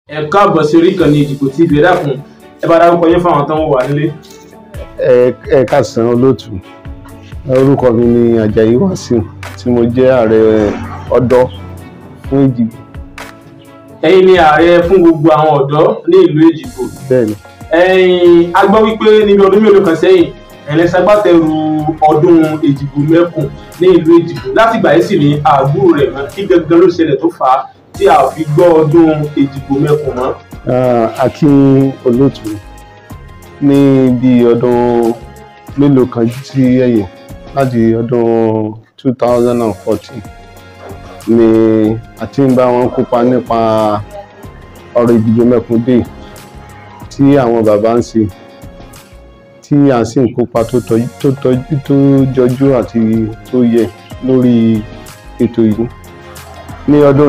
ẹ káàbọ̀ sí orí ìkànnì ìdìbò tí ìbéèrè dákun ẹ bá dárúkọ yín fáwọn tán wò wá nílé. ẹ ẹ káàsán olóòtú orúkọ mi ni Àjàyí Wàsíù tí mo jẹ́ ààrẹ ọ̀dọ́ fún Èjìgbò ẹ̀yin ni ààrẹ fún gbogbo àwọn ọ̀dọ́ ní ìlú èjìgbò. bẹ́ẹ̀ ni ẹ̀yin a gbọ́ wípé níbi ọdún mélòó kan sẹ́yìn ẹ̀yin ṣagbátẹrù ọdún èjìgbò mẹ́kùn ní ìlú èjìgbò láti ìgbà yìí sì ni àbúrò rẹ̀ mọ́ kí gangan ló ṣẹlẹ̀ tó fà á tí a fi gbọ́ ọdún èjìgbò mẹ́kùn mọ́. Ah, akin olóòtú ní bí ọdún mélòó kan sí ẹ̀yìn láti ọdún 2014 ni àti ń bá wọn kópa nípa ọ̀rọ̀ ìdìbò mẹ́kúndé tí àwọn bàbá ń ṣe tí a sì ń kópa tó tọ́jú tó tọ́jú tó jọjú àti tó yẹ lórí ètò yìí ní ọdún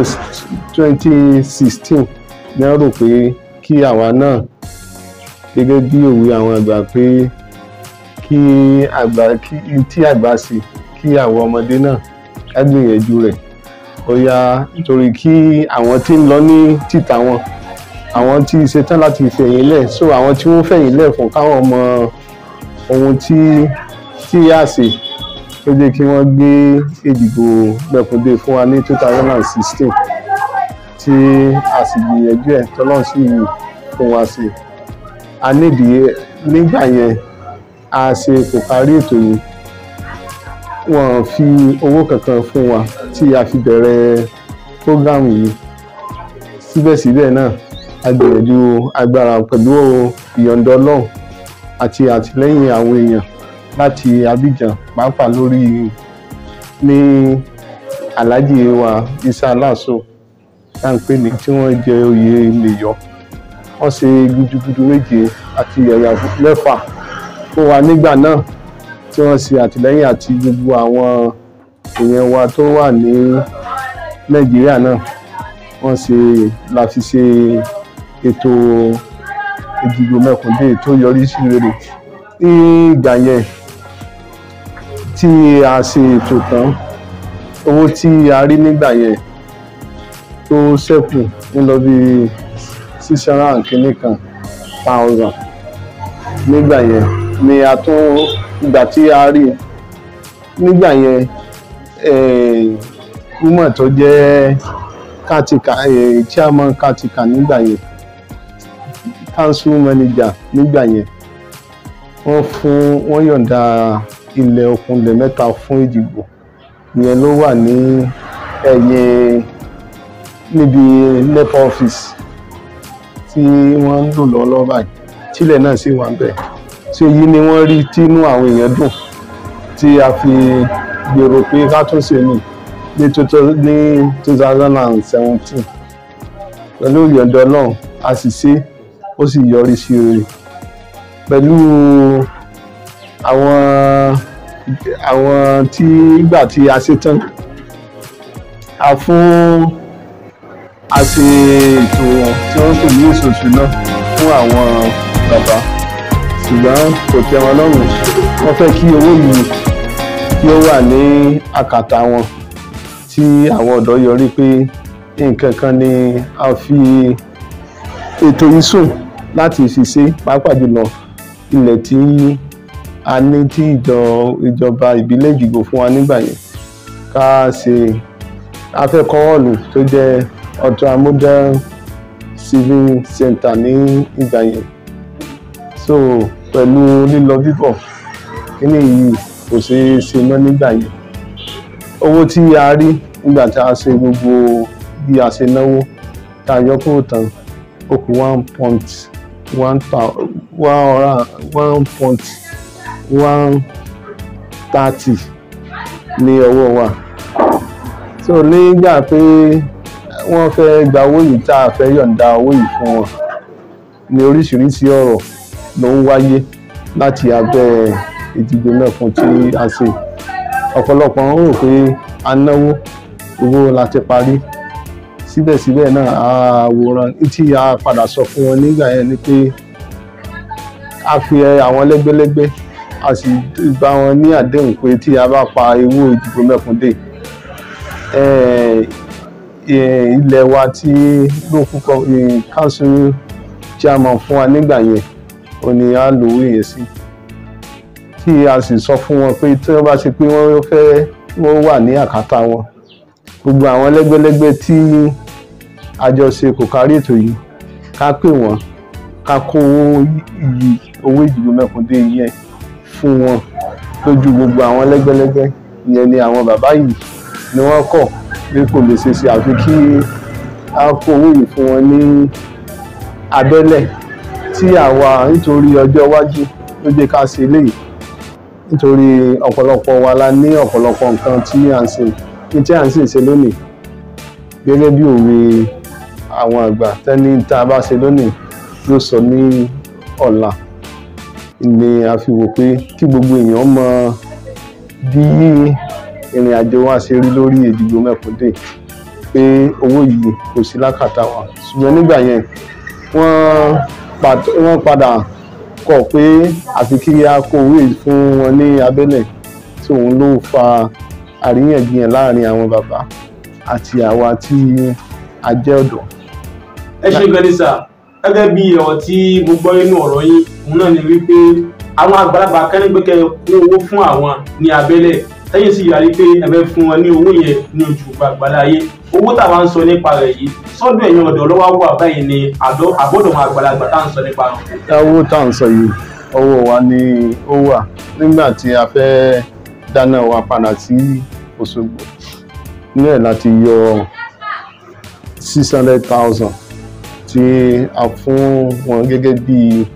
2016 ní wọ́n rò pé kí àwa náà gẹ́gẹ́ bí òwe àwọn àgbà pé kí àgbà kí tí àgbà ṣe kí àwọn ọmọdé náà ká gbìyànjú rẹ̀ ó yá nítorí kí àwọn tí ń lọ ní títà wọn àwọn tí ṣetán láti fẹ̀yìn lẹ̀ so àwọn tí wọ́n fẹ̀yìn lẹ̀ fún káwọn mọ ohun tí tí yá ṣe ó jẹ́ kí wọ́n gbé Èjìgbò Mẹ́kúndé fún wa ní 2016 tí a sì gbìyànjú ẹ̀ tọ́lọ́ sí fún wa sí a nídìí nígbà yẹn a ṣe kò parí ètò yìí wọ́n fi owó kankan fún wa tí a fi bẹ̀rẹ̀ prógámù yìí síbẹ̀síbẹ̀ náà a gbìyànjú agbára pẹ̀lú ìyọ̀ǹda Ọlọ́run àti àtìlẹ́yìn àwọn èèyàn láti Abidjan pàápàá lórí ní Alhaji wa Isa Aláàsó tá à ń pè ní tí wọ́n jẹ oyè lèyọ wọ́n ṣe gudugudu méje àti ẹ̀yà mẹ́fà fún wa nígbà náà tí wọ́n ṣe àtìlẹ́yìn àti gbogbo àwọn èèyàn wa tó wà ní Nàìjíríà náà wọ́n ṣe la fi ṣe ètò Èjìgbò Mẹ́kúndé tó yọrí sí rere ní ìgbà yẹn tí a ṣe ètò tán owó tí a rí nígbà yẹn tó ṣẹ́kù ń lọ bí six hundred and kìíní kan thousand nígbà yẹn ni a tún ìgbà tí a rí nígbà yẹn woman tó jẹ́ kátìkà chairman kátìkà nígbà yẹn council manager nígbà yẹn wọ́n fún wọ́n yọ̀ǹda ilẹ̀ okunlẹ̀ mẹ́ta fún Èjìgbò ìyẹn ló wà ní ẹ̀yìn níbi nepa office tí wọ́n ń lò lọ́wọ́lọ́wọ́ báyìí tílẹ̀ náà sì wà bẹ́ẹ̀ tí èyí ni wọ́n rí tínú àwọn èèyàn dùn tí a fi gbèrò pé ká tún ṣe ní ní two thousand and seventeen pẹ̀lú ìyọ̀ǹda Ọlọ́run a sì ṣe ó sì yọrí sí rere pẹ̀lú àwọn àwọn tí ìgbà tí a ṣe tán a fún a ṣe ètò tí wọ́n pè ní oṣooṣù náà fún àwọn bàbá ṣùgbọ́n kò tẹ́ wọn lọ́rùn wọ́n fẹ́ kí owó yìí kí ó wà ní àkàtà wọn tí àwọn ọ̀dọ́ yọrí pé nǹkan kan ni a fi ètò yìí sùn láti fi ṣe pàápàá jùlọ ilẹ̀ tí a ní tí ìjọ ìjọba ìbílẹ̀ Èjìgbò fún wa nígbà yẹn ká ṣe afẹ́kọ́ họ́ọ̀lù tó jẹ́ ultra modern civil center ní ìgbà yẹn so pẹ̀lú lílọ bíbọ̀ kíní yìí kò ṣeé ṣe mọ́ nígbà yẹn owó tí a rí nígbà tí a ṣe gbogbo bí a ṣe náwó tá a yọ kúrò tán ó kù one point one one point one thirty ní ọwọ́ wa so nígbà pé wọ́n fẹ́ gba owó yìí tá a fẹ́ yọ̀ǹda owó yìí fún wọn ní oríṣiríṣi ọ̀rọ̀ ló ń wáyé láti abẹ́ Èjìgbò Mẹ́kún tí a ṣe ọ̀pọ̀lọpọ̀ ń rò pé a náwó owó la ti parí síbẹ̀síbẹ̀ náà àwòrán tí a padà sọ fún wọn nígbà yẹn ni pé a fi àwọn lẹ́gbẹ́lẹ́gbẹ́ a sì bá wọn ní àdéhùn pé tí a bá pa owó Èjìgbò Mẹ́kúndé eh, ilẹ̀ wa tí local co- eh, council chairman fún wa nígbà yẹn ó ní a lò owó yẹn sí tí a sì sọ fún wọn pé tí wọ́n bá ṣe pé wọ́n fẹ́ wọ́n wà ní àkátá wọn gbogbo àwọn lẹ́gbẹ́lẹ́gbẹ́ tí àjọṣe kò kárí ètò yìí ká pè wọ́n ká kó iyì owó ìdìbò mẹ́kúndé yẹn fún wọn lójú gbogbo àwọn lẹ́gbẹ́lẹ́gbẹ́ ìyẹn ni àwọn bàbá yìí ni wọ́n kọ̀ pé kò lè ṣe ṣe àfi kí a kó owó yìí fún wọn ní abẹ́lẹ̀ tí àwa nítorí ọjọ́ iwájú ló jẹ́ ká ṣe eléyìí nítorí ọ̀pọ̀lọpọ̀ wa la ní ọ̀pọ̀lọpọ̀ nǹkan tí à ń ṣe ní tí à ń sì ṣe lónìí gẹ́gẹ́ bí òwe àwọn àgbà tẹ́ni tá a bá ṣe lónìí ló sọ ní ọ̀la ni a fi wò pé kí gbogbo èèyàn mọ bí ìrìn àjò wa ṣe rí lórí ìdìbò mẹ́kúndé pé owó yìí kò sí lákàtà wa ṣùgbọ́n nígbà yẹn wọ́n pàt- wọ́n padà kọ̀ pé àfi kí a kó owó yìí fún wọn ní abẹ́lẹ̀ tí òun ló fa àríyànjiyàn láàrin àwọn bàbá àti àwa tí a jẹ́ ọ̀dọ́. ẹ ṣe gan ni sà gẹ́gẹ́ bí ọ̀rọ̀ tí mo gbọ́ nínú ọ̀rọ̀ yín òun náà ni wípé àwọn àgbàlagbà kẹ́nigbẹ́kẹ́ kó owó fún àwọn ní abẹ́lẹ̀ tẹ́yìn sì yàrí pé ẹ fẹ́ fún wọn ní owó yẹn ní ojú gbàgbàlá ayé owó táwa ń sọ nípa rẹ̀ yìí sọ́dọ̀ ẹ̀yin ọ̀dọ́ lọ́wọ́ wà báyìí ni àdó àbọ̀dọ̀ àwọn àgbàlagbà tá à ń sọ nípa rẹ̀. owó tá à ń sọ yìí owó wa ni ó wà nígbà tí a fẹ́ dáná wa padà sí Òṣogbo ní ẹ̀ láti yọ six hundred thousand tí a fún wọn gẹ́gẹ́ bí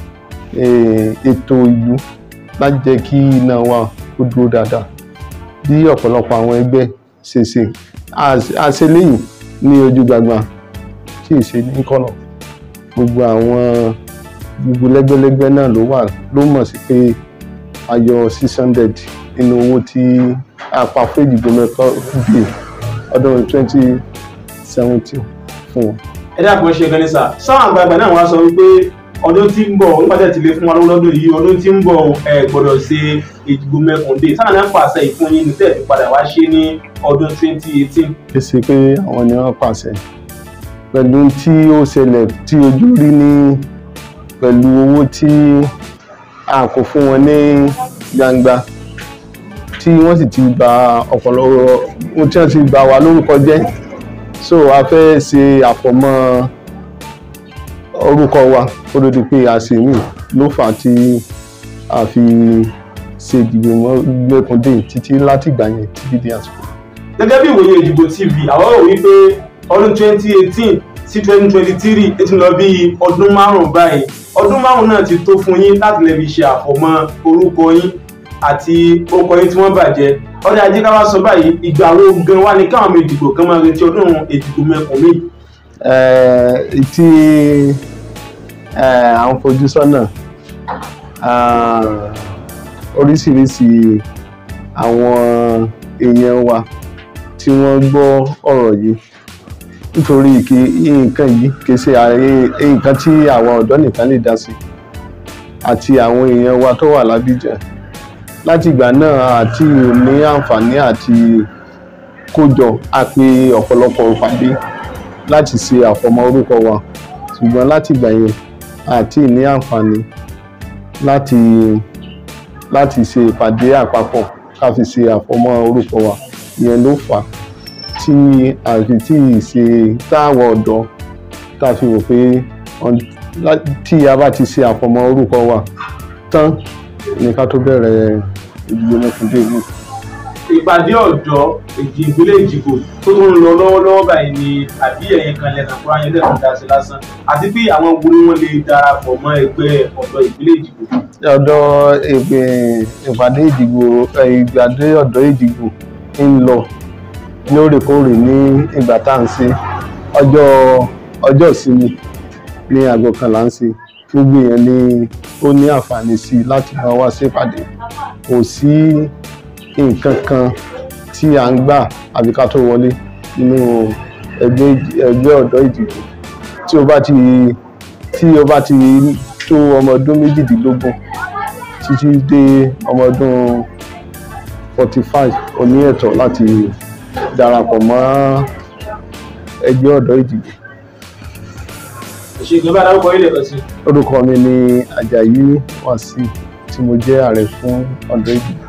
eh, ètò ìlú láti jẹ́ kí iná wa kó dúró dáadáa bí ọ̀pọ̀lọpọ̀ àwọn ẹgbẹ́ ṣe ṣe a ṣe léyìn ní ojú gbagba tí ì ṣe ní kọ̀nà gbogbo àwọn gbogbo lẹ́gbẹ́lẹ́gbẹ́ náà ló wà ló mọ̀ sí pé a yọ six hundred nínú owó tí a pa fún ìdìbò mẹ́kọ́ bíi ọdún twenty seventeen fún wọn. ẹ dákun ẹ ṣe gan ni sà sáwọn àgbàlagbà náà wá sọ wípé ọdún tí ń bọ̀ nípa tẹ̀ tí lè fún wa lọ́wọ́ lọ́dún yìí ọdún tí ń bọ̀ ẹ gbọ́dọ̀ ṣe ìdìbò mẹ́kúndé sáwọn náà pàṣẹ ìfún yín ní tẹ̀ fi padà wá ṣe ní ọdún twenty eighteen. kì í ṣe pé àwọn ni wọ́n pàṣẹ pẹ̀lú tí ó ṣẹlẹ̀ tí ojú rí ní pẹ̀lú owó tí a kò fún wọn ní gbangba tí wọ́n sì ti bà ọ̀pọ̀lọpọ̀ ohun tí wọ́n ti bà wá lórúkọ jẹ́ so a fẹ́ ṣe àfọ̀mọ́ orúkọ wa kó ló di pé a ṣe mí ló fà á tí a fi ṣe ìdìbò mẹ́kúndé títí látìgbà yẹn títí di àsìkò. gẹ́gẹ́ bí ìwòye ìdìbò tv àwọn rò wípé ọdún twenty eighteen sí twenty twenty three ó ti lọ bí ọdún márùn-ún báyìí ọdún márùn-ún náà ti tó fún yín láti lè fi ṣe àfọ̀mọ́ orúkọ yín àti orúkọ yín tí wọ́n bàjẹ́ ọdún ajé ká wá sọ báyìí ìgbà wo gan wá ní káwọn ọmọ ìdìbò kan máa retí ọdún ìdìbò mẹ́kùn mi. Eh, tí eh, à ń fojú sọ́nà ah, oríṣiríṣi àwọn èèyàn wa tí wọ́n gbọ́ ọ̀rọ̀ yìí nítorí kí nǹkan yìí kì í ṣe ààrẹ- nǹkan tí àwa ọ̀dọ́ nìkan lè dá sí àti àwọn èèyàn wa tó wà lábíjà láti ìgbà náà àti ní àǹfààní àti kójọ a pè ọ̀pọ̀lọpọ̀ ìpàdé láti ṣe àfọmọ́ orúkọ wa ṣùgbọ́n láti ìgbà yẹn àti ní àǹfààní láti láti ṣe ìpàdé àpapọ̀ ká fi ṣe àfọmọ́ orúkọ wa ìyẹn ló fà á tí àfi tí ì ṣe táwọn ọ̀dọ́ tá a fi wò pé ọ̀n- lá- tí a bá ti ṣe àfọmọ́ orúkọ wa tán ní ká tó bẹ̀rẹ̀ ìdílé mẹ́kúndé yìí. ìpàdé ọ̀dọ́ èdè ìpínlẹ̀ èjìgbò tó tó ń lọ lọ́wọ́lọ́wọ́ báyìí ni àbí ẹ̀yin kan lẹ́nu àkúrò ayé lẹ́nu dá sí lásán àti pé àwọn wo ni wọ́n lè darapọ̀ mọ́ ẹgbẹ́ ọ̀dọ́ ìpínlẹ̀ èjìgbò. ọ̀dọ̀ ìpè- ìpàdé ìdìbò eh, ìgbàdé ọ̀dọ́ ìdìbò ń lọ lóòrèkóòrè ní ìgbà tá à ń ṣe ọjọ́ ọjọ́ ìsinmi ní aago kan là ń ṣe gbogbo èèyàn ni ó ní àǹfààní sí i láti máa wá ṣèpàdé kò sí nǹkan kan tí à ń gbà àbí ká tó wọlé nínú ẹgbẹ́ ìdì- ẹgbẹ́ ọ̀dọ́ ìdìbò tí o bá ti tí o bá ti tó ọmọ ọdún méjìdínlógún títí dé ọmọ ọdún forty five o ní ẹ̀tọ́ láti darapọ̀ mọ́ ẹgbẹ́ ọ̀dọ́ Èjìgbò ìṣègùn bá dárúkọ ilé kan sí orúkọ mi ni Àjàyí Wàsíù tí mo jẹ́ ààrẹ fún ọ̀dọ́ Èjìgbò